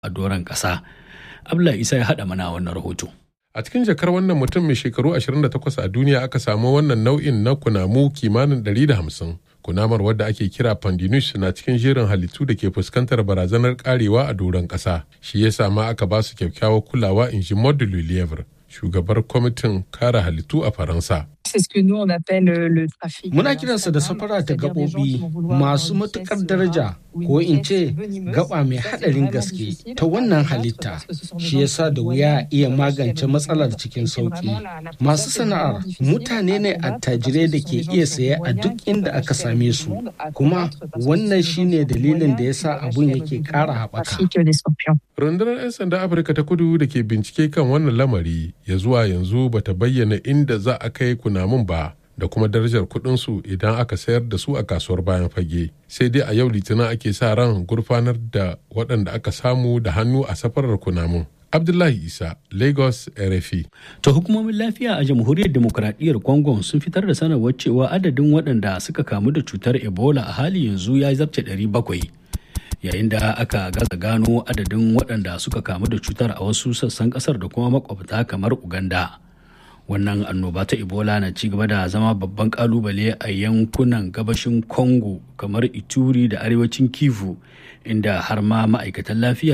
a doron ƙasa. Abdullahi Isa ya haɗa mana wannan rahoto. A cikin jakar wannan mutum mai shekaru 28 a duniya aka samu wannan nau'in na kunamu kimanin 150. Kunamar wadda ake kira pandinus na cikin jerin halittu da ke fuskantar barazanar karewa a doron ƙasa. Shi ya sama aka ba su kyakkyawar kulawa in ji Maud shugabar kwamitin kare halittu a Faransa. Muna kiransa da safara ta gaɓoɓi masu matuƙar daraja ko in ce gaba mai haɗarin gaske ta wannan halitta shi yasa da wuya iya magance matsalar cikin sauƙi. Masu sana'ar mutane ne attajirai da ke iya saye a duk inda aka same su kuma wannan shine dalilin da yasa abun yake ƙara haɓaka. Rundunar 'yan sanda Afirka ta kudu da ke bincike kan wannan lamari ya zuwa yanzu bata bayyana inda za a kai kunamun ba da kuma darajar kudinsu idan aka sayar da su a kasuwar bayan fage sai dai a yau litinin ake sa ran gurfanar da waɗanda aka samu da hannu a safarar kunamun abdullahi isa lagos rfi ta hukumomin lafiya a jamhuriyar demokuraɗiyyar congo sun fitar da sanarwar cewa adadin waɗanda suka kamu da cutar ebola a hali yanzu ya zarce 700 yayin da aka gaza gano adadin waɗanda suka kamu da cutar a wasu sassan ƙasar da kuma makwabta kamar uganda wannan annoba ta ebola na ci gaba da zama babban kalubale a yankunan gabashin congo kamar ituri da arewacin kivu inda har ma ma'aikatan lafiya